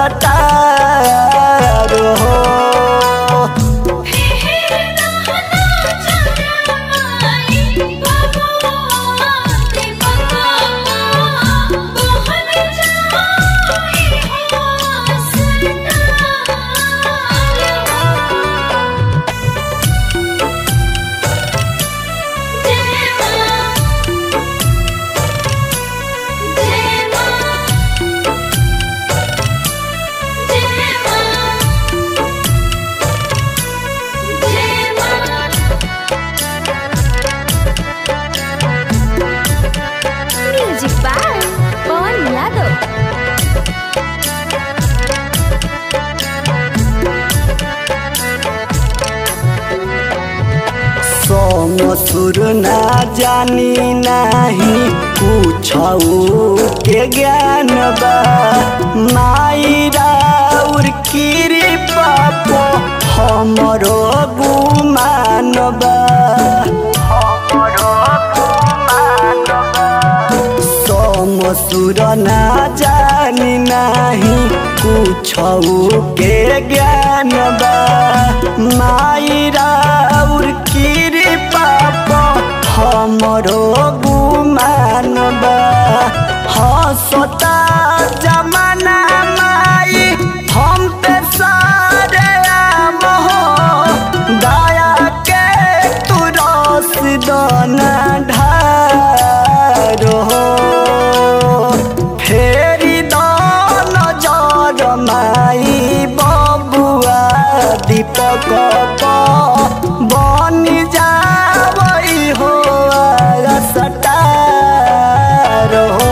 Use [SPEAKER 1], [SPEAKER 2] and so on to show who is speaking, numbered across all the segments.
[SPEAKER 1] star हो
[SPEAKER 2] music by Pawan Yadav
[SPEAKER 1] सोम सुर ना जानी नाही पूछऊ के ज्ञान बा माई राउर कृपा पो हमरो गुमान बा हमरो गुमान बा सोम सुर ना जानी नाही पूछऊ के ज्ञान बा माई राउर कृपा प हमरो गुमान बा हसता जमाना माई हम पे सारे आम हो दया के तू रस दाना ढार हो फेरी दान जर माई बबुआ दीपक प बनी जावई हो सटार हो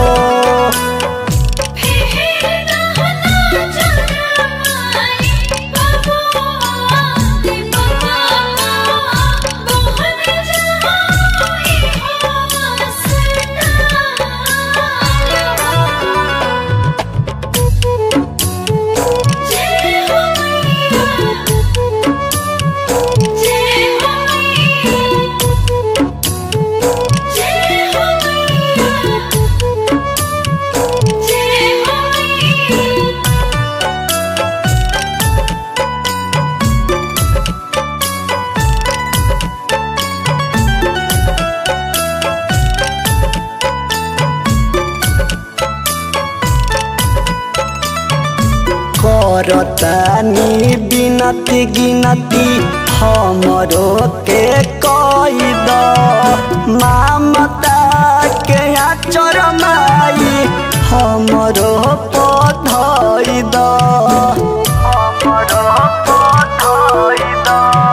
[SPEAKER 1] करतानी बिनती गिनती हमरो के कई द मामता के आचर माई हमरो पधई द हमरो पधई द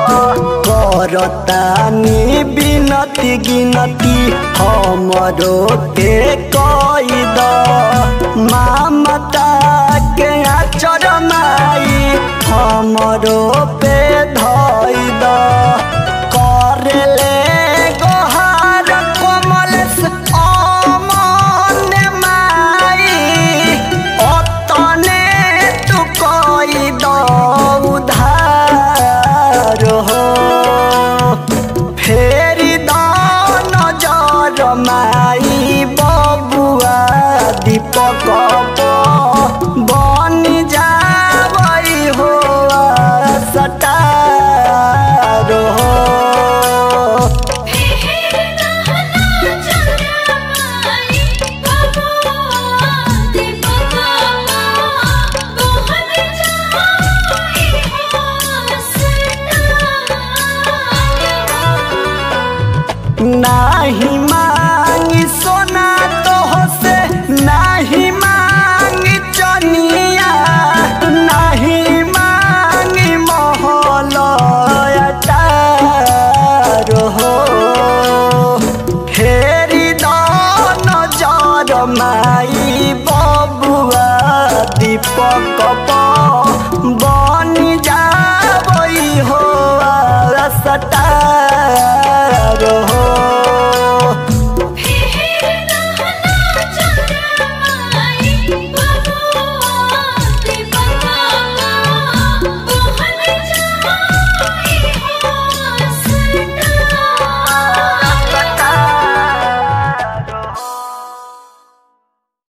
[SPEAKER 1] करतानी बिनती गिनती हमरो के कई द मामता के आचर माई हमरो पे धई द करेले गोहार कोमल अमन माई अतने तू कई द उधार हो फेरी दान जर माई बबुआ दीपक प बनी जावई हो सटार हो नाही